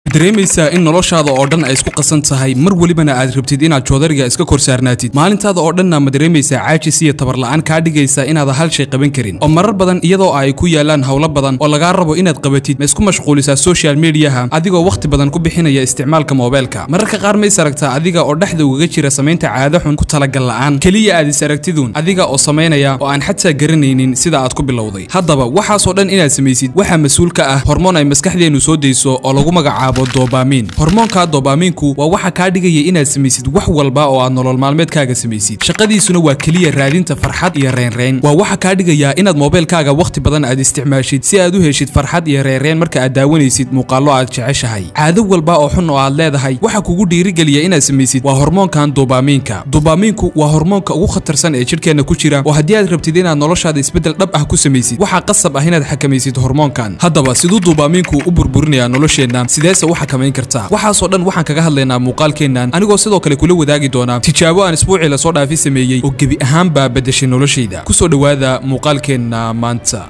dareemaysaa in noloshaada oo dhan ay isku qasan tahay mar welibana aad rabtid inaad joodariga iska kor saarnaatid maalintaada oo dhanna ma dareemaysaa caajis iyo tabarla'aan kaa dhigaysa inaada hal shay qaban karin oo marar badan iyadoo ay ku yaalaan howlo badan oo lagaa rabo inaad qabatid ma isku mashquulisaa social mediaha adigoo wakhti badan ku bixinaya isticmaalka moobeelka mararka qaar ma is aragtaa adiga oo dhexda ugaga jira samaynta caado xun ku talagal la'aan keliya aad is aragtiduun adiga oo samaynaya oo aan xataa garanaynin sida aad ku bilowday haddaba waxaasoo dhan inaad samaysid waxaa mas-uul ka ah hormoon ay maskaxdeennu soo dayso oo lagu magacaabo dobamin hormoonka dobaaminku waa waxa kaa dhigaya inaad samaysid wax walba oo aad nolol maalmeedkaaga samaysid shaqadiisuna waa keliya raadinta farxad iyo reynreyn waa waxa kaa dhigaya inaad moobeelkaaga wakhti badan aad isticmaashid si aad u heshid farxad iyo reynreyn marka aad daawanaysid muuqaallo aad jeceshahay caado walba oo xun oo aad leedahay waxa kugu dhiirigeliya inaad samaysid waa hormoonkan dobaminka dobaaminku waa hormoonka ugu khatarsan ee jidhkeenna ku jira oo haddii aad rabtid inaad noloshaada isbeddel dhab ah ku samaysid waxaa qasab ah inaad xakamaysid hormoonkan haddaba siduu dobaaminku u burburinayaa nolosheenna sideese u xakamayn kartaa waxaasoo dhan waxaan kaga hadlaynaa muuqaalkeennan anigoo sidoo kale kula wadaagi doonaa tijaabo aan isbuucii lasoo dhaafi sameeyey oo gebi ahaanbaa beddeshay noloshayda kusoo dhowaada muuqaalkeenna maanta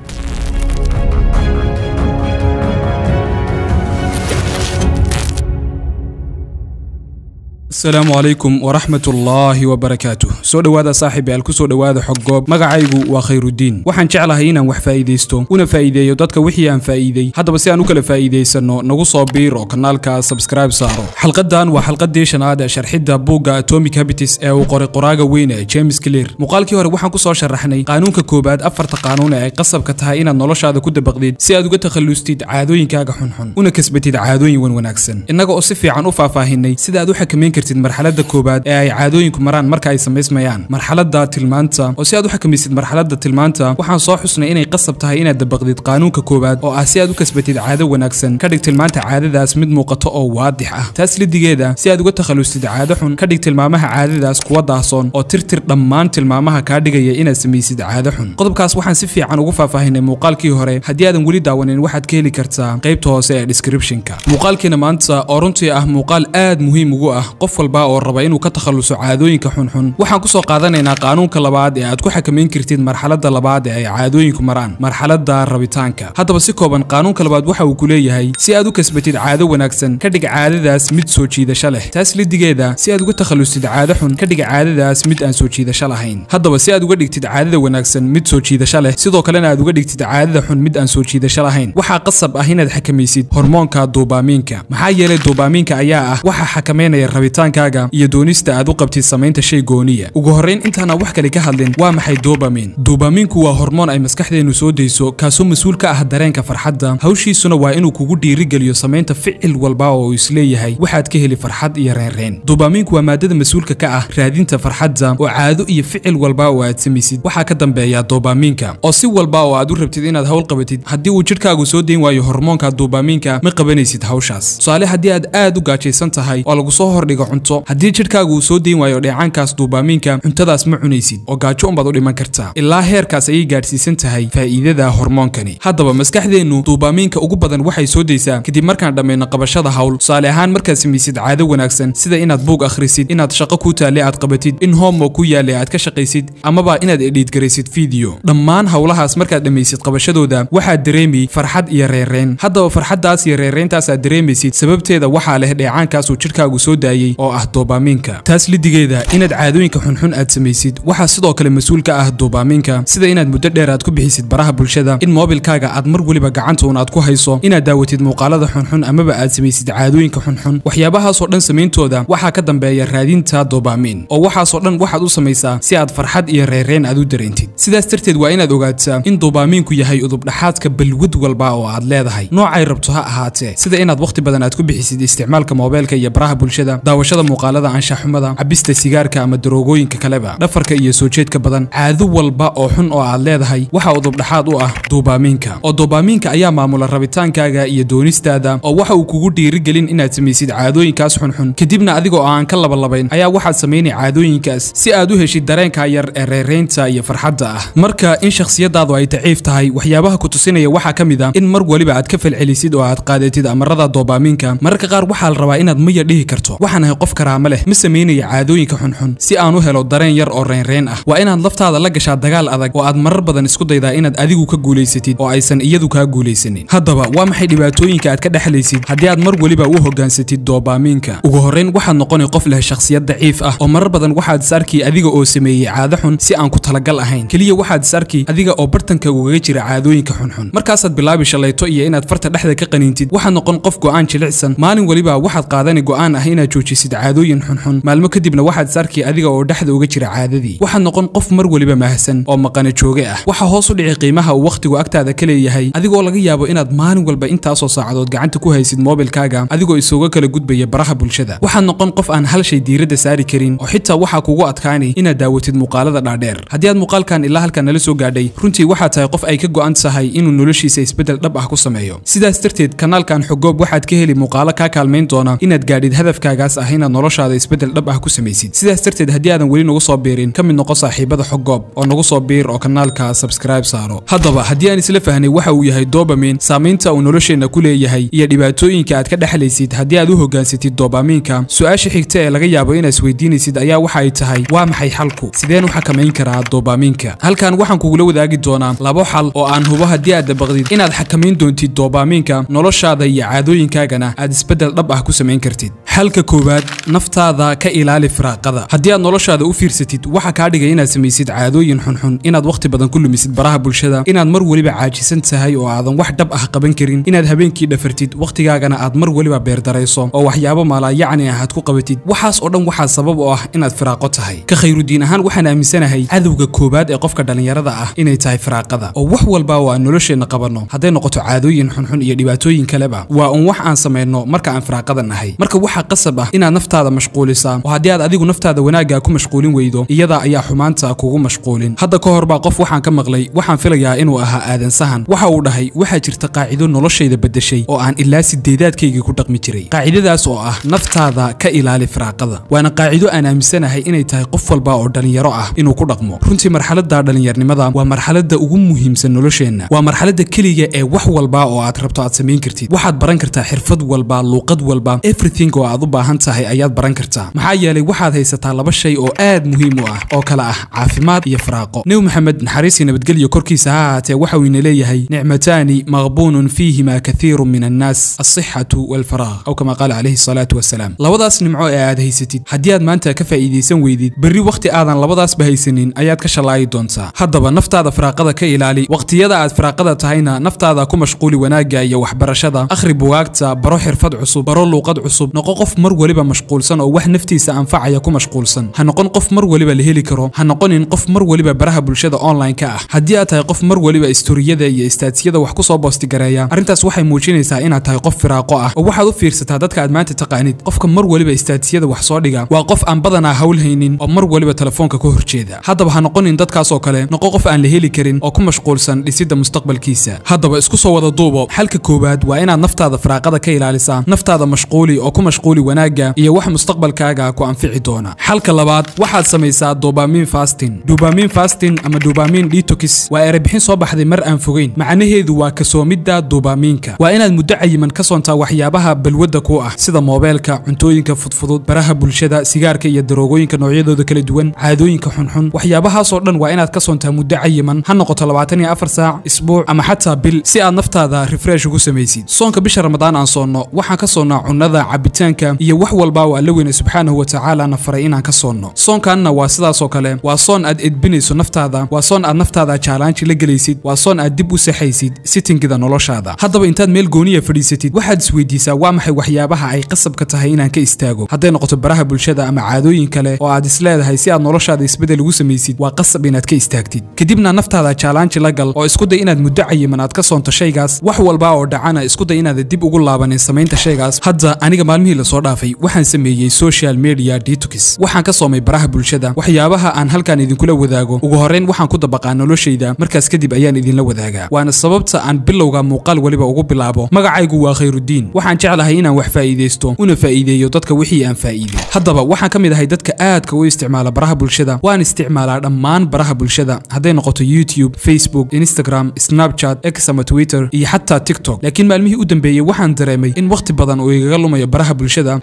asalaamu calaykum waraxmat ullaahi wabarakaatuh soo dhowaada saaxiibayaal ku soo dhowaada xoggoob magacaygu waa khayrudiin waxaan jeclahay inaan wax faa'iidaysto una faa'iideeyo dadka wixii aan faa'iidey haddaba si aan u kala faa'iidaysanno nagu soo biir oo kanaalka subscribe saaro xalqadan waa xalqadii shanaad ee sharxidda buugga atomic habitis ee uu qoray qoraaga weyn ee james clear muuqaalkii hore waxaan ku soo sharaxnay qaanuunka koobaad afarta qaanuun ee ay qasabka tahay inaad noloshaada ku dabaqdid si aad uga takhallustid caadooyinkaaga xunxun una kasbatid caadooyin wan wanaagsan innaga oo si fiican u faahfaahinay sida aad u xakamayn kartid marxaladda koobaad ee ay caadooyinku maraan marka ay samaysmayaan marxaladda tilmaanta oo si aad u xakamaysid marxaladda tilmaanta waxaan soo xusnay inay qasab tahay inaad dabaqdid qaanuunka koobaad oo ah si aad u kasbatid caado wanaagsan ka dhig tilmaanta caadadaas mid muuqato oo waadix ah taas lidigeeda si aad uga takhallustid caado xun ka dhig tilmaamaha caadadaas kuwa daahsoon oo tirtir dhammaan tilmaamaha kaa dhigaya inaad samaysid caado xun qodobkaas waxaan si fiican ugu faahfaahinay muuqaalkii hore haddii aadan weli daawanin waxaad ka heli kartaa qaybta hoose ee descriptionka muuqaalkiina maanta oo runtii ah muuqaal aad muhiim ugu ah qof walba oo raba inuu ka takhalluso caadooyinka xunxun waxaan ku soo qaadanaynaa qaanuunka labaad ee aad ku xakamayn kartid marxaladda labaad ee ay caadooyinku maraan marxaladda rabitaanka haddaba si kooban qaanuunka labaad waxa uu ku leeyahay si aad u kasbatid caado wanaagsan ka dhig caadadaas mid soo jiidasho leh taas lidigeeda si aad uga takhallustid caado xun ka dhig caadadaas mid aan soo jiidasho lahayn haddaba si aad uga dhigtid caadada wanaagsan mid soo jiidasho leh sidoo kalena aad uga dhigtid caadada xun mid aan soo jiidasho lahayn waxaa qasab ah inaad xakamaysid hormoonka dobaamiinka maxaa yeelay dobaamiinka ayaa ah waxa xakamaynaya rabitaankaaga iyo doonista aad u qabtid samaynta shay gooniya ugu horrayn intaana wax kale ka hadlin waa maxay dobamin dobaaminku waa hormoon ay maskaxdeennu soo dayso kaasoo mas-uul ka ah dareenka farxadda hawshiisuna waa inuu kugu dhiirigeliyo samaynta ficil walba oo uu isleeyahay waxaad ka heli farxad iyo reynreyn dobaaminku waa maadada mas-uulka ka ah raadinta farxadda oo caado iyo ficil walba oo aad samaysid waxaa ka dambeeya dobaamiinka oo si walba oo aad u rabtid inaad hawl qabatid haddii uu jidhkaagu soo dayn waayo hormoonka dobaamiinka ma qabanaysid hawshaas tusaale haddii aad aad u gaajaysan tahay oo lagu soo hordhigo cunto haddii jidhkaagu uu soo dayn waayo dheecaankaas duubaamiinka cuntadaas ma cunaysid oo gaajo unbaad u dhiman kartaa ilaa heerkaas ayay gaadhsiisan tahay faa'iidada hormoonkani haddaba maskaxdeennu duubaamiinka ugu badan waxay soo daysaa kadib markaan dhammayno qabashada hawl tusaale ahaan markaad samaysid caado wanaagsan sida inaad buug akhrisid inaad shaqo ku taalle aad qabatid in homo ku yaalle aad ka shaqaysid amaba inaad edhiidgaraysid fiideo dhammaan howlahaas markaad dhammaysid qabashadooda waxaad dareemi farxad iyo reerreyn haddaba farxaddaas iyo reerreyntaas aad dareemaysid sababteeda waxaa leh dheecaankaasuu jidhkaagu soo daayey oo ah dobaamiinka taas lidigeeda inaad caadooyinka xunxun aad samaysid waxaa sidoo kale mas-uul ka ah dobaamiinka sida inaad muddo dheer aad ku bixisid baraha bulshada in moobilkaaga aad mar weliba gacanta uun aad ku hayso inaad daawatid muuqaalada xunxun amaba aad samaysid caadooyinka xunxun waxyaabahaasoo dhan samayntooda waxaa ka dambeeya raadinta dobaamiin oo waxaasoo dhan waxaad u samaysaa si aad farxad iyo reerreyn aad u dareentid sidaas darteed waa inaad ogaataa in dobaamiinku yahay udubdhaxaadka balwad walba oo aad leedahay noocay rabto ha ahaatee sida inaad wakhti badan aad ku bixisid isticmaalka moobeelka iyo baraha bulshada daawashada muuqaalada anshaxumada cabista sigaarka ama daroogooyinka kaleba dhafarka iyo soo jeedka badan caado walba oo xun oo aad leedahay waxaa udubdhaxaad u ah dobaamiinka oo dobaamiinka ayaa maamula rabitaankaaga iyo doonistaada oo waxa uu kugu dhiirigelin inaad samaysid caadooyinkaas xunxun kadibna adigoo aan ka labalabayn ayaa waxaad samaynay caadooyinkaas si aad u heshid dareenka yar ee reereynta iyo farxadda ah marka in shakhsiyadaadu ay daciif tahay waxyaabaha ku tusinaya waxaa ka mid ah in mar waliba aad ka falcelisid oo aad qaadatid amarada dobaamiinka mararka qaar waxaa la rabaa inaad maya dhihi karto waxaan ahay qof karaamo leh ma samaynaya caadooyinka xunxun si aan u helo dareen yar oo reynreyn ah waa inaad laftaada la gashaa dagaal adag oo aad marar badan isku daydaa inaad adigu ka guulaysatid oo aysan iyadu kaa guulaysanin haddaba waa maxay dhibaatooyinka aad ka dhexlaysid haddii aad mar weliba u hogaansatid doobaamiinka ugu horrayn waxaad noqoni qof leh shakhsiyad daciif ah oo marar badan waxaad is arki adiga oo sameeyey caado xun si aan ku talagal ahayn keliya waxaad is arki adiga oo bartanka ugaga jira caadooyinka xunxun markaasaad bilaabi shalayto iyo inaad farta dhexda ka qaniintid waxaad noqon qof go'aan jilicsan maalin weliba waxaad qaadani go'aan ah inaad joojisid caadooyin xunxun maalmo kadibna waxaad is arki adiga oo dhexda uga jira caadadii waxaad noqon qof mar weliba mahsan oo maqana jooge ah waxaa hoos u dhici qiimaha uu wakhtigu agtaada ka leeyahay adigoo laga yaabo inaad maalin walba intaasoo saacadood gacanta ku haysid moobilkaaga adigoo isuga kala gudbaya baraha bulshada waxaad noqon qof aan hal shay diiradda saari karin oo xitaa waxaa kugu adkaani inaad daawatid muuqaalada dhaadheer haddii aad muuqaalkan ilaa halkan nala soo gaadhay runtii waxaad tahay qof ay ka go'an tahay inuu noloshiisa isbeddel dhab ah ku sameeyo sidaas darteed kanaalkan xogoob waxaad ka heli muuqaalo kaa kaalmayn doona inaad gaadhid hadafkaagaas ah inaad noloshaada isbeddel dhab ah ku samaysid sidaas darteed haddii aadan weli nagu soo biirin ka mid noqo saaxiibada xogoob oo nagu soo biir oo kanaalka subscribe saaro haddaba haddii aan isla fahnay waxa uu yahay dobamin saamaynta uu nolosheenna ku leeyahay iyo dhibaatooyinka aad ka dhexlaysid haddii aad u hogaansatid dobaminka su-aasha xigta ee laga yaabo inaad isweydiinaysid ayaa waxa ay tahay waa maxay xalku sideen u xakamayn karaa dobaminka halkan waxaan kugula wadaagi doonaa labo xal oo aan hubo haddii aad dabaqdid inaad xakamayn doontid dobaminka noloshaada iyo caadooyinkaagana aad isbeddel dhab ah ku samayn kartid xalka koowaad naftaada ka ilaali firaaqada haddii aad noloshaada u fiirsatid waxa kaa dhigay inaad samaysid caadooyin xunxun inaad wakhti badan ku lumisid baraha bulshada inaad mar weliba caajisan tahay oo aadan wax dhab ah qaban karin inaad habeenkii dhafartid wakhtigaagana aad mar weliba beerdarayso oo waxyaabo maalaayacni ah aad ku qabatid waxaas oo dhan waxaa sabab u ah inaad firaaqo tahay ka khayrudiin ahaan waxaan aaminsanahay cadowga koowaad ee qofka dhallinyarada ah inay tahay firaaqada oo wax walba oo aan nolosheenna qabanno hadday noqoto caadooyin xunxun iyo dhibaatooyin kaleba waa un wax aan samayno marka aan firaaqada nahay marka waxaa qasab ah inaad naftaada mashquulisaa oo haddii aad adigu naftaada wanaaggaa ku mashquulin weydo iyada ayaa xumaanta kugu mashquulin hadda ka hor baa qof waxaan ka maqlay waxaan filayaa inuu ahaa aadan sahan waxa uu dhahay waxaa jirta qaacido noloshayda beddeshay oo aan ilaa sideedaadkaygii ku dhaqmi jiray qaacidadaas oo ah naftaada ka ilaali firaaqada waana qaacido aan aaminsanahay inay tahay qof walba oo dhallinyaro ah inuu ku dhaqmo runtii marxaladda dhallinyarnimada waa marxaladda ugu muhiimsan nolosheenna waa marxaladda keliya ee wax walba oo aad rabto aad samayn kartid waxaad baran kartaa xirfad walba luuqad walba everything oo aad u baahan tahay ayaad baran kartaa maxaa yeelay waxaad haysataa laba shay oo aad muhiim u ah oo kale ah caafimaad iyo firaaqo nebi maxamed naxariisii nabadgelyo korkiisa ha ahaatee waxa uu ina leeyahay nicmataani maqbuunun fiihima kathiirun min annaas alsixatu walfaraaq aw kama qaala calayhi salaatu wasalaam labadaas nimco ee aad haysatid haddii aad maanta ka faa'iidaysan weydid berri wakhti aadan labadaasba haysanin ayaad ka shallaayi doontaa haddaba naftaada firaaqada ka ilaali wakhtiyada aad firaaqada tahayna naftaada ku mashquuli wanaagga iyo waxbarashada akhri bugaagta baro xirfad cusub baro luuqad cusub noqo qof mar weliba mashquulsan oo wax naftiisa anfacaya ku mashquulsan ha noqon qof mar weliba la heli karo ha noqonin qof mar weliba baraha bulshada online-ka ah haddii aad tahay qof mar weliba istoriyada iyo istaatsiyada wax ku soo boostigareeya arrintaas waxay muujinaysaa inaad tahay qof firaaqo ah oo waxaad u fiirsataa dadka aad maanta taqaanid qofka mar weliba istaatsiyada wax soo dhiga waa qof aan badanaa hawl haynin oo mar weliba telefoonka ka horjeeda haddaba ha noqonin dadkaasoo kale noqo qof aan la heli karin oo ku mashquulsan dhisidda mustaqbalkiisa haddaba isku soo wada duubo xalka koowaad waa inaad naftaada firaaqada ka ilaalisaa naftaada mashquuli oo ku mashquuli wanaagga iyo wax mustaqbalkaaga ku anfici doona xalka labaad waxaad samaysaa dobamin fasting dobamin fasting ama dobamin detox waa erebixin soo baxday mar aan fogeyn macnaheedu waa kasoomidda dobaminka waa inaad muddo cayiman ka soontaa waxyaabaha balwadda ku ah sida moobeelka cuntooyinka fudfudud baraha bulshada sigaarka iyo daroogooyinka noocyadooda kala duwan caadooyinka xunxun waxyaabahaasoo dhan waa inaad ka soontaa muddo cayiman ha noqoto labaatan iyo afar saac isbuuc ama xataa bil si aad naftaada refresh ugu samaysid soonka bisha ramadaan aan soonno waxaan ka soonnaa cunnada cabitaanka iyo wax walba oo alla weyne subxaanahu wa tacaala na faray inaan ka soonno soonkanna waa sidaasoo kale waa soon aad edbinayso naftaada waa soon aad naftaada jaalaanji la gelaysid waa soon aad dib u saxaysid sitingida noloshaada haddaba intaad meel gooniya fadhiisatid waxaad isweydiisaa waa maxay waxyaabaha ay qasabka tahay inaan ka istaago hadday noqoto baraha bulshada ama caadooyin kale oo aad isleedahay si aad noloshaada isbeddel ugu samaysid waa qasab inaad ka istaagtid kadibna naftaada jaalaanji la gal oo isku day inaad muddo cayiman aad ka soonto shaygaas wax walba oo dhacana isku day inaad dib ugu laabanin samaynta shaygaas hadda aniga maalmihii lasoo dhaafay waxaan sameeyey social media detox waxaan ka soomay baraha bulshada waxyaabaha aan halkan idinkula wadaago ugu horrayn waxaan ku dabaqaa noloshayda markaas kadib ayaan idinla wadaagaa waana sababta aan bilowga muuqaal weliba ugu bilaabo magacaygu waa khayrudiin waxaan jeclahay inaan wax faa'iidaysto una faa'iideeyo dadka wixii aan faa'iiday haddaba waxaan ka mid ahay dadka aadka u isticmaala baraha bulshada waan isticmaalaa dhammaan baraha bulshada hadday noqoto youtube facebook instagram snapchat x ama twitter iyo xataa tiktok laakiin maalmihii u dambeeyey waxaan dareemay in wakhti badan uu igaga lumayo baraha bulshada haba u badnaa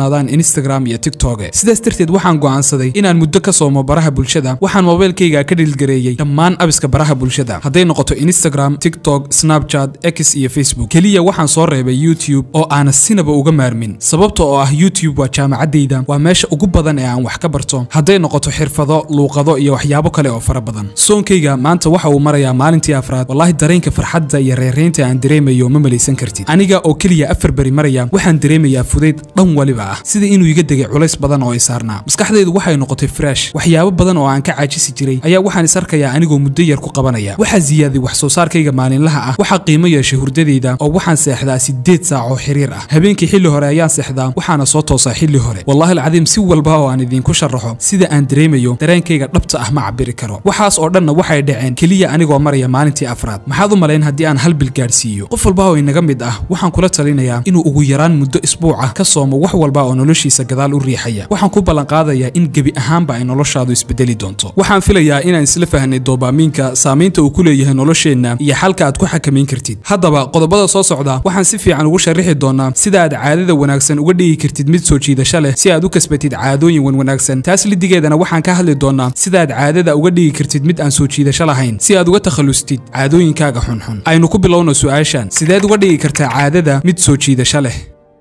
badnaadaan instagram iyo tiktok sidaas darteed waxaan go'aansaday inaan muddo ka soomo baraha bulshada waxaan moobaylkayga ka dhilgareeyey dhammaan abiska baraha bulshada hadday noqoto instagram tiktok snapchat x iyo facebook keliya waxaan soo reebay youtube oo aana sinaba uga maarmin sababta oo ah youtube waa jaamacaddayda waa meesha ugu badan ee aan wax ka barto hadday noqoto xirfado luuqado iyo waxyaabo kale oo fara badan soonkayga maanta waxa uu marayaa maalintii afraad wallaahi dareenka farxadda iyo reereynta aan dareemayo ma malaysan kartid aniga oo keliya afar beri maraya waxaan dareemayaa fudayd dhan waliba ah sida inuu iga degay culays badan oo i saarnaa maskaxdaydu waxay noqotay fresh waxyaabo badan oo aan ka caajisi jiray ayaa waxaan is arkayaa anigoo muddo yar ku qabanaya waxaa ziyaaday wax soo saarkayga maalinlaha ah waxaa qiimo yeeshay hurdadayda oo waxaan seexdaa sideed saac oo xiriir ah habeenkii xilli hore ayaan seexdaa waxaana soo toosaa xilli hore wallaahi alcadiim si walba oo aan idiinku sharaxo sida aan dareemayo dareenkayga dhabta ah ma cabiri karo waxaas oo dhanna waxay dhaceen keliya anigoo maraya maalintii afraad maxaad u malayn haddii aan hal bil gaadhsiiyo qof walba oo inaga mid ah waxaan kula talinayaa inuu ugu yaraan muddo isbuuc ah ka soomo wax walba oo noloshiisa gadaal u riixaya waxaan ku ballanqaadayaa in gebi ahaanba ay noloshaadu isbedeli doonto waxaan filayaa inaan isla fahnay doobaamiinka saamaynta uu ku leeyahay nolosheenna iyo xalka aad ku xakamayn kartid haddaba qodobada soo socda waxaan si fiican ugu sharixi doonaa sida aad caadada wanaagsan uga dhigi kartid mid soo jiidasho leh si aad u kasbatid caadooyin wanwanaagsan taas lidigeedana waxaan ka hadli doonaa sida aad caadada uga dhigi kartid mid aan soo jiidasho lahayn si aad uga takhallustid caadooyinkaaga xunxun aynu ku bilowno su'aashan sideed uga dhigi kartaa caadada mid soo jiidasho leh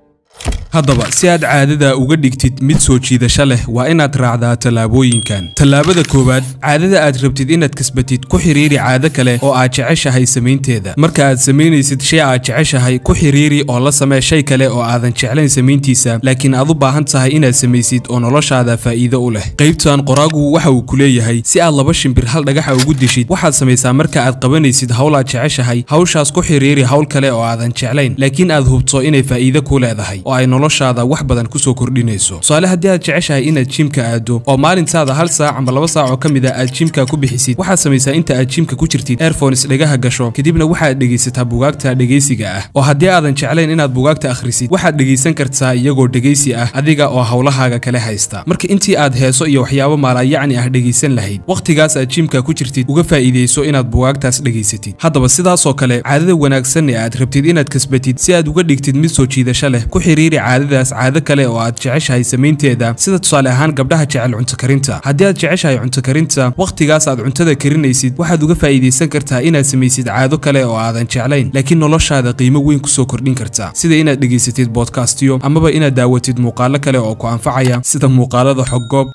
haddaba si aad caadada uga dhigtid mid soo jiidasho leh waa inaad raacdaa tallaabooyinkan tallaabada koowaad caadada aad rabtid inaad kasbatid ku xiriiri caado kale oo aad jeceshahay samaynteeda marka aad samaynaysid shay aad jeceshahay ku xiriiri oo la samee shay kale oo aadan jeclayn samayntiisa laakiin aad u baahan tahay inaad samaysid oo noloshaada faa'iido u leh qaybtan qoraagu waxa uu ku leeyahay si aad laba shimbir hal dhagaxa ugu dishid waxaad samaysaa marka aad qabanaysid hawl aad jeceshahay hawshaas ku xiriiri hawl kale oo aadan jeclayn laakiin aad hubto inay faa'iido ku leedahay oo ay noloshaada wax badan kusoo kordhinayso tusaale haddii aad jeceshahay inaad jimka aado oo maalintaada hal saac ama laba saac oo ka mid a aad jimka ku bixisid waxaad samaysaa inta aad jimka ku jirtid airphones dhegaha gasho kadibna waxaad dhegaysataa bugaagta dhegaysiga ah oo haddii aadan jeclayn inaad bugaagta akhrisid waxaad dhegaysan kartaa iyagoo dhegaysi ah adiga oo hawlahaaga kale haysta marka intii aad heeso iyo waxyaabo maalayacni ah dhegaysan lahayd wakhtigaas aad jimka ku jirtid uga faa'iidayso inaad bugaagtaas dhegaysatid haddaba sidaasoo kale caadada wanaagsan ee aad rabtid inaad kasbatid si aad uga dhigtid mid soo jiidasho leh ku xiriiri caadadaas caado kale oo aad jeceshahay samaynteeda sida tusaale ahaan gabdhaha jecel cunto karinta haddii aad jeceshahay cunto karinta wakhtigaas aad cuntada karinaysid waxaad uga faa'iidaysan kartaa inaad samaysid caado kale oo aadan jeclayn laakiin noloshaada qiimo weyn kusoo kordhin karta sida inaad dhegaysatid bodkastiyo amaba inaad daawatid muuqaalo kale oo ku anfacaya sida muuqaalada xoggoob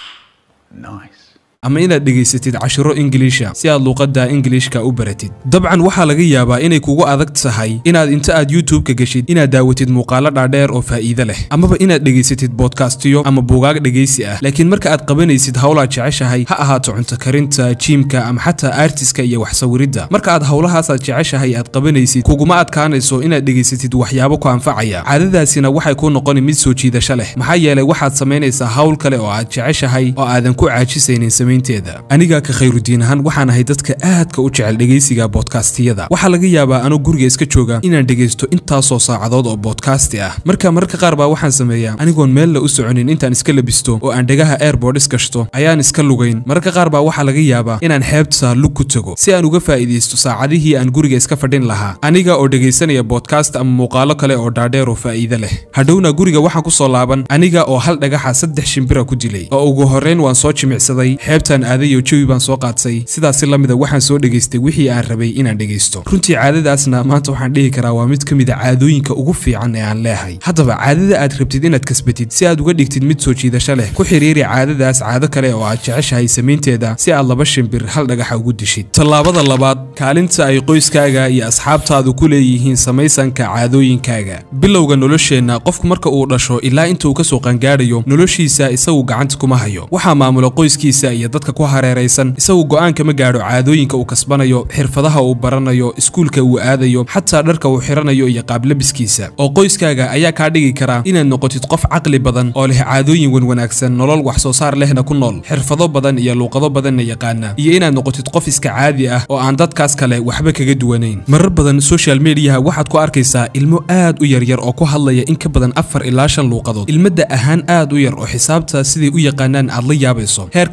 ama inaad dhegaysatid cashiro ingiliisha si aad luuqadda ingiliishka u baratid dabcan waxaa laga yaabaa inay kugu adag tahay inaad inta aad youtube-ka geshid inaad daawatid muuqaalo dhaadheer oo faa'iido leh amaba inaad dhegaysatid bodkastiyo ama buugaag dhegaysi ah laakiin marka aad qabanaysid howlaad jeceshahay ha ahaato cunto karinta jiimka ama xataa aartiska iyo wax sawiridda marka aad howlahaasaad jeceshahay aad qabanaysid kuguma adkaanayso inaad dhegaysatid waxyaabo ku anfacaya caadadaasina waxay kuu noqoni mid soo jiidasho leh maxaa yeelay waxaad samaynaysaa hawl kale oo aad jeceshahay oo aadan ku caajisaynin aniga ka khayrudiin ahaan waxaan ahay dadka aadka u jecel dhegaysiga boodkastiyada waxaa laga yaabaa anoo guriga iska jooga inaan dhegaysto intaasoo saacadood oo boodkasti ah marka mararka qaar baa waxaan sameeyaa anigoon meella u soconin intaan iska labisto oo aan dhegaha airboodis gashto ayaan iska lugayn mararka qaar baa waxaa laga yaabaa inaan xeebta lug ku tago si aan uga faa'iidaysto saacadihii aan guriga iska fadhin lahaa aniga oo dhegaysanaya boodkast ama muuqaalo kale oo dhaadheer oo faa'iido leh hadhowna guriga waxaan ku soo laaban aniga oo hal dhagaxa saddex shimbira ku dilay oo ugu horrayn waan soo jimicsaday xeebtaan aadayo jawi baan soo qaadsay sidaasi la mida waxaan soo dhegaystay wixii aan rabay inaan dhegaysto runtii caadadaasna maanta waxaan dhihi karaa waa mid ka mid a caadooyinka ugu fiican ee aan leehay haddaba caadada aad rabtid inaad kasbatid si aad uga dhigtid mid soo jiidasho leh ku xiriiri caadadaas caado kale oo aad jeceshahay samaynteeda si aad laba shimbir hal dhagaxa ugu dishid tallaabada labaad kaalinta ay qoyskaaga iyo asxaabtaadu ku leeyihiin samaysanka caadooyinkaaga bilowga nolosheenna qofku marka uu dhasho ilaa inta uu kasoo qangaadhayo noloshiisa isagu gacanta kuma hayo waxaa maamula qoyskiisa iyo dadka ku hareeraysan isagu go'aan kama gaadho caadooyinka uu kasbanayo xirfadaha uu baranayo iskuulka uu aadayo xataa dharka uu xiranayo iyo qaablabiskiisa oo qoyskaaga ayaa kaa dhigi kara inaad noqotid qof caqli badan oo leh caadooyin wanwanaagsan nolol wax soo saar lehna ku nool xirfado badan iyo luuqado badanna yaqaana iyo inaad noqotid qof iska caadi ah oo aan dadkaas kale waxba kaga duwanayn marar badan social mediaha waxaad ku arkaysaa ilmo aad u yaryar oo ku hadlaya in ka badan afar ilaa shan luuqadood ilmadda ahaan aad u yar oo xisaabta siday u yaqaanaan aad la yaabayso heer kalkuleet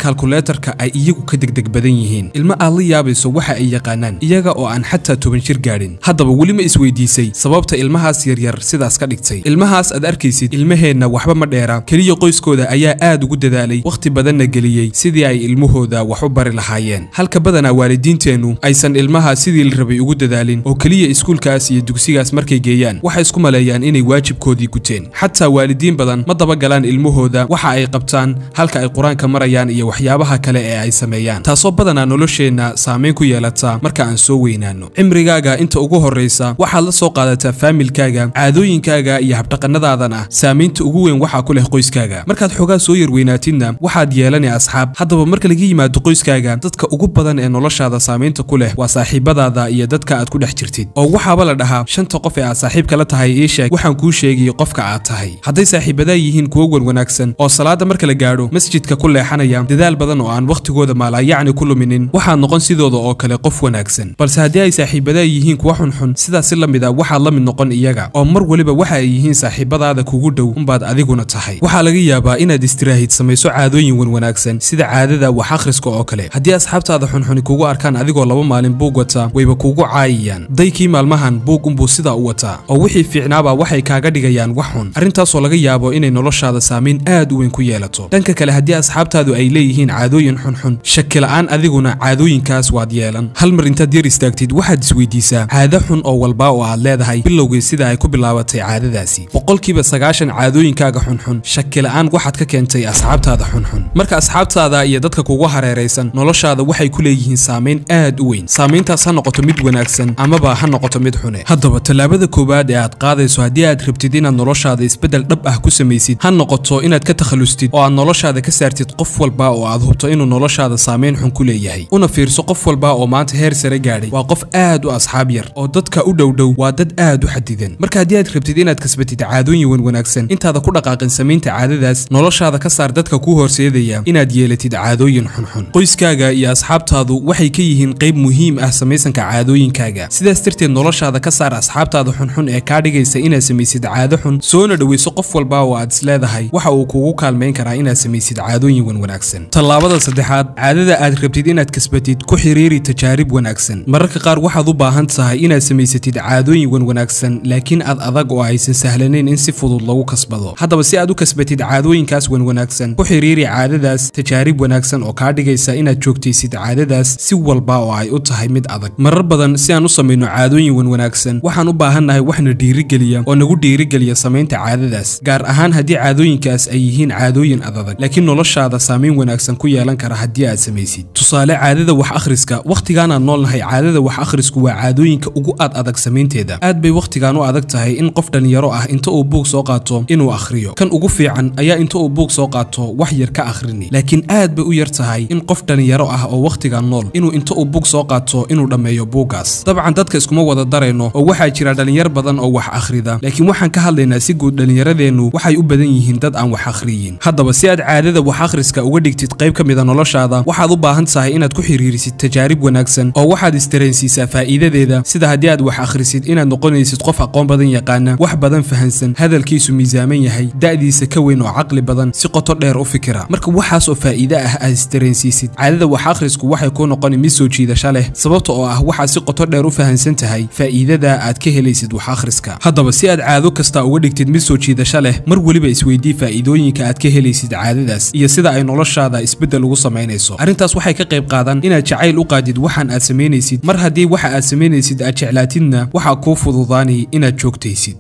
kilomitarka ay iyagu ka degdeg badan yihiin ilmo aad la yaabayso waxa ay yaqaanaan iyaga oo aan xataa toban jir gaadhin haddaba weli ma isweydiisay sababta ilmahaas yaryar sidaas ka dhigtay ilmahaas aad arkaysid ilmaheenna waxba ma dheera keliya qoyskooda ayaa aad ugu dadaalay wakhti badanna geliyey sidii ay ilmahooda wax u bari lahaayeen halka badanaa waalidiinteennu aysan ilmaha sidii la rabay ugu dadaalin oo keliya iskuulkaas iyo dugsigaas markay geeyaan waxay isku maleeyaan inay waajibkoodii guteen xataa waalidiin badan ma dabagalaan ilmahooda waxa ay qabtaan halka ay qur-aanka marayaan iyo waxyaabaha kale ee ay sameeyaan taasoo badanaa nolosheenna saamayn ku yeelata marka aan soo weynaano cimrigaaga inta ugu horraysa waxaad la soo qaadataa faamilkaaga caadooyinkaaga iyo habdhaqannadaadana saamaynta ugu weyn waxaa ku leh qoyskaaga markaad xoogaa soo yarweynaatidna waxaad yeelanay asxaab haddaba marka laga yimaado qoyskaaga dadka ugu badan ee noloshaada saamaynta ku leh waa saaxiibadaada iyo dadka aad ku dhex jirtid oo waxaaba la dhahaa shanta qof ee aad saaxiibka la tahay ii sheeg waxaan kuu sheegay qofka aad tahay hadday saaxiibadaa yihiin kuwo wan wanaagsan oo salaada marka la gaadho masjidka ku leexanaya dadaal badan oo aan wakhtigooda maalaayacni ku luminin waxaad noqon sidooda oo kale qof wanaagsan balse haddii ay saaxiibadaa yihiin kuwa xunxun sidaas si la mid a waxaad la mid noqon iyaga oo mar waliba waxa ay yihiin saaxiibadaada kugu dhow unbaad adiguna tahay waxaa laga yaabaa inaad istiraahid samayso caadooyin wan wanaagsan sida caadada wax akhriska oo kale haddii asxaabtaada xunxuni kugu arkaan adigoo laba maalin buug wata wayba kugu caayayaan daykii maalmahan buug unbuu sidaa u wataa oo wixii fiicnaaba waxay kaaga dhigayaan wax xun arrintaasoo laga yaabo inay noloshaada saamayn aad u weyn ku yeelato dhanka kale haddii asxaabtaadu ay leeyihiin caadooyin xunxun shaki la'aan adiguna caadooyinkaas waad yeelan hal mar intaad yar istaagtid waxaad isweydiisaa caado xun oo walba oo aad leedahay bilowgii sida ay ku bilaabatay caadadaasi boqolkiiba sagaashan caadooyinkaaga xunxun shaki la'aan waxaad ka keentay asxaabtaada xunxun marka asxaabtaada iyo dadka kugu hareeraysan noloshaada waxay ku leeyihiin saamayn aad u weyn saamayntaas ha noqoto mid wanaagsan amaba ha noqoto mid xune haddaba tallaabada koowaad ee aad qaadayso haddii aad rabtid inaad noloshaada isbeddel dhab ah ku samaysid ha noqoto inaad ka takhallustid oo aad noloshaada ka saartid qof walba oo aad hubto inuu noloshaada saamayn xun ku leeyahay una fiirso qof walba oo maanta heer sare gaadhay waa qof aad u asxaab yar oo dadka u dhowdhow waa dad aad u xadidan marka haddii aad rabtid inaad kasbatid caadooyin wan wanaagsan intaada ku dhaqaaqin samaynta caadadaas noloshaada ka saar dadka kuu horseedaya inaad yeelatid caadooyin xunxun qoyskaaga iyo asxaabtaadu waxay ka yihiin qayb muhiim ah samaysanka caadooyinkaaga sidaas darteed noloshaada ka saar asxaabtaada xunxun ee kaa dhigaysa inaad samaysid caado xun soona dhoweyso qof walba oo aad isleedahay waxa uu kugu kaalmayn karaa inaad samaysid caadooyin wan wanaagsan tallaabada saddexaad caadada aad rabtid inaad kasbatid ku xiriiri tajaarib wanaagsan mararka qaar waxaad u baahan tahay inaad samaysatid caadooyin wan wanaagsan laakiin aad adag oo aysan sahlanayn in si fudud lagu kasbado haddaba si aad u kasbatid caadooyinkaas wan wanaagsan ku xiriiri caadadaas tajaarib wanaagsan oo kaa dhigaysa inaad joogtaysid caadadaas si walba oo ay u tahay mid adag marar badan si aan u samayno caadooyin wan wanaagsan waxaan u baahannahay waxna dhiirigeliya oo nagu dhiirigeliya samaynta caadadaas gaar ahaan haddii caadooyinkaas ay yihiin caadooyin adadag laakiin noloshaada saamayn wanaagsan ku yeelan kara haddii aad samaysid tusaale caadada wax akhriska wakhtigaanaan noolnahay caadada wax akhrisku waa caadooyinka ugu aad adag samaynteeda aad bay wakhtigaan u adag tahay in qof dhalinyaro ah inta uu buug soo qaato inuu akhriyo kan ugu fiican ayaa inta uu buug soo qaato wax yar ka akhrini laakiin aad bay u yar tahay in qof dhalinyaro ah oo wakhtigan nool inuu inta uu buug soo qaato inuu dhammeeyo buuggaas dabcan dadka iskuma wada darayno oo waxaa jira dhalinyar badan oo wax akhrida laakiin waxaan ka hadlaynaa si guud dhallinyaradeennu waxay u badan yihiin dad aan wax akhriyin haddaba si aad caadada wax akhriska uga dhigtid qayb ka mida noloshaada waxaad u baahan tahay inaad ku xiriirisid tajaarib wanaagsan oo waxaad istareensiisaa faa'iidadeeda sida haddii aad wax akhrisid inaad noqonaysid qof aqoon badan yaqaana wax badan fahansan hadalkiisu miisaaman yahay da'diisa ka weyn oo caqli badan si qoto dheer u fikira marka waxaas oo faa'iide ah aad istareensiisid caadada wax akhrisku waxay kuu noqoni mid soo jiidasho leh sababta oo ah waxaad si qoto dheer u fahansan tahay faa'iidada aad ka helaysid wax akhriska haddaba si aad caado kasta uga dhigtid mid soo jiidasho leh mar weliba isweydii faa'iidooyinka aad ka helaysid caadadaas iyo sida ay noloshaada isbeddel ugu samaynayso arrintaas waxay ka qayb qaadan inaad jacayl u qaadid waxaan aad samaynaysid mar haddii waxa aad samaynaysid aad jeclaatidna waxaa kuu fududaanay inaad joogtaysid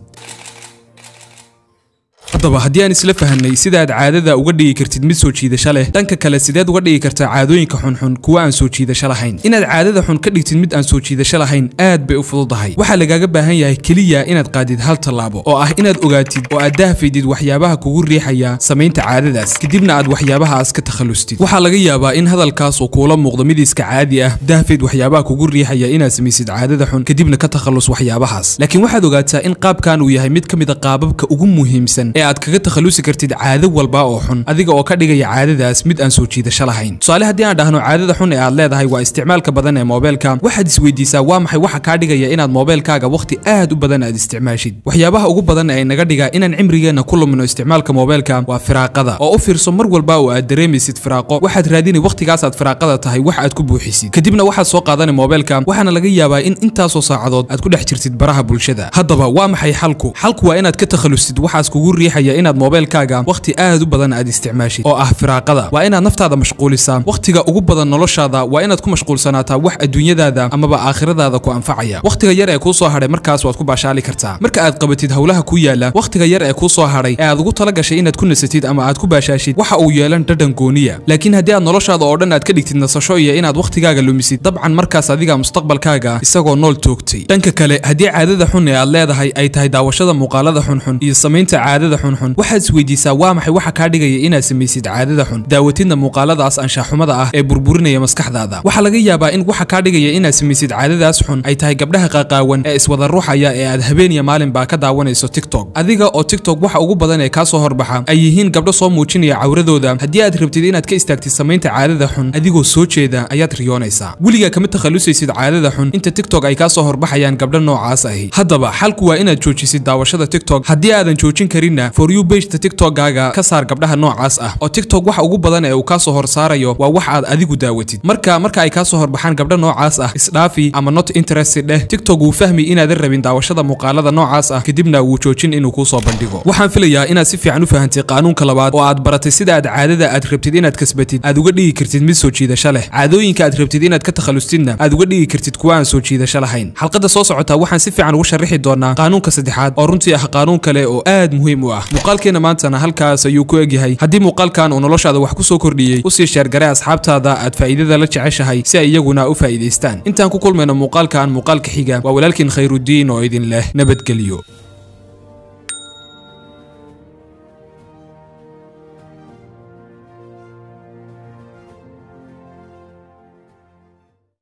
haddaba haddii aan isla fahanay sida aad caadada uga dhigi kartid mid soo jiidasho leh dhanka kale sideed uga dhigi kartaa caadooyinka xunxun kuwa aan soo jiidasho lahayn inaad caadada xun ka dhigtid mid aan soo jiidasho lahayn aad bay u fududahay waxaa lagaaga baahan yahay keliya inaad qaadid hal tallaabo oo ah inaad ogaatid oo aad dahfaydid waxyaabaha kugu riixaya samaynta caadadaas kadibna aad waxyaabahaas ka takhallustid waxaa laga yaabaa in hadalkaas uu kuula muuqdo mid iska caadi ah dahfayd waxyaabaha kugu riixaya inaad samaysid caadada xun kadibna ka takhallus waxyaabahaas laakiin waxaad ogaataa in qaabkan uu yahay mid ka mid a qaababka ugu muhiimsan ee aad aad kaga takhalusi kartid caado walba oo xun adiga oo ka dhigaya caadadaas mid aan soo jiidasho lahayn tusaale haddii aan dhahno caadada xun ee aad leedahay waa isticmaalka badan ee moobeelka waxaad isweydiisaa waa maxay waxa kaa dhigaya inaad moobeelkaaga wakhti aad u badan aad isticmaashid waxyaabaha ugu badan ee naga dhiga inaan cimrigeenna ku lumino isticmaalka moobeelka waa firaaqada oo u fiirso mar walba oo aad dareemaysid firaaqo waxaad raadinay wakhtigaas aad firaaqada tahay wax aad ku buuxisid kadibna waxaad soo qaadanay moobeelka waxaana laga yaabaa in intaasoo saacadood aad ku dhex jirtid baraha bulshada haddaba waa maxay xalku xalku waa inaad ka takhalustid waxaas kugu riixaya inaad moobeelkaaga wakhti aad u badan aad isticmaashid oo ah firaaqada waa inaad naftaada mashquulisaa wakhtiga ugu badan noloshaada waa inaad ku mashquulsanaataa wax adduunyadaada amaba aakhiradaada ku anfacaya wakhtiga yar ee kuu soo hadhay markaas waad ku baashaali kartaa marka aad qabatid howlaha ku yaala wakhtiga yar ee kuu soo hadhay ee aad ugu tala gashay inaad ku nasatid ama aad ku baashaashid waxa uu yeelan dhadhan gooniya laakiin haddii aad noloshaada oo dhan aad ka dhigtid nasasho iyo inaad wakhtigaaga lumisid dabcan markaas adiga mustaqbalkaaga isagoo nool toogtay dhanka kale haddii caadada xun ee aad leedahay ay tahay daawashada muuqaalada xunxun iyo samaynta caadada xunxun waxaad isweydiisaa waa maxay waxa kaa dhigaya inaad samaysid caadada xun daawatidna muuqaaladaas anshaxumada ah ee burburinaya maskaxdaada waxaa laga yaabaa in waxa kaa dhigaya inaad samaysid caadadaas xun ay tahay gabdhaha qaqaawan ee iswada ruuxaya ee aad habeeniya maalinbaa ka daawanayso tiktok adiga oo tiktok waxa ugu badan ee kaa soo horbaxa ay yihiin gabdho soo muujinaya cawradooda haddii aad rabtid inaad ka istaagtid samaynta caadada xun adigoo soo jeeda ayaad riyoonaysaa weligaa kama takhalusaysid caadada xun inta tiktok ay kaa soo horbaxayaan gabdho noocaas ahi haddaba xalku waa inaad joojisid daawashada tiktok haddii aadan joojin karinna for you bageta tiktokgaaga ka saar gabdhaha noocaas ah oo tiktok waxa ugu badan ee uu kaa soo horsaarayo waa wax aad adigu daawatid marka marka ay kaa soo horbaxaan gabdho noocaas ah isdhaafi ama not interested dheh tiktok wuu fahmi inaadan rabin daawashada muuqaalada noocaas ah kadibna wuu joojin inuu kuu soo bandhigo waxaan filayaa inaad si fiican u fahantay qaanuunka labaad oo aad baratay sida aad caadada aad rabtid inaad kasbatid aad uga dhigi kartid mid soo jiidasho leh caadooyinka aad rabtid inaad ka takhallustidna aad uga dhigi kartid kuwa aan soo jiidasho lahayn xalqada soo socota waxaan si fiican ugu sharixi doonaa qaanuunka saddexaad oo runtii ah qaanuun kale oo aad muhiim u ah muuqaalkeena maantana halkaas ayuu ku egyahay haddii muuqaalkan uu noloshaada wax ku soo kordhiyey usii sheergare asxaabtaada aad faa'iidada la jeceshahay si ay iyaguna u faa'iidaystaan intaan ku kulmayno muuqaalkan muuqaalka xiga waa walaalkiin khayrudiin oo idin leh nabadgelyo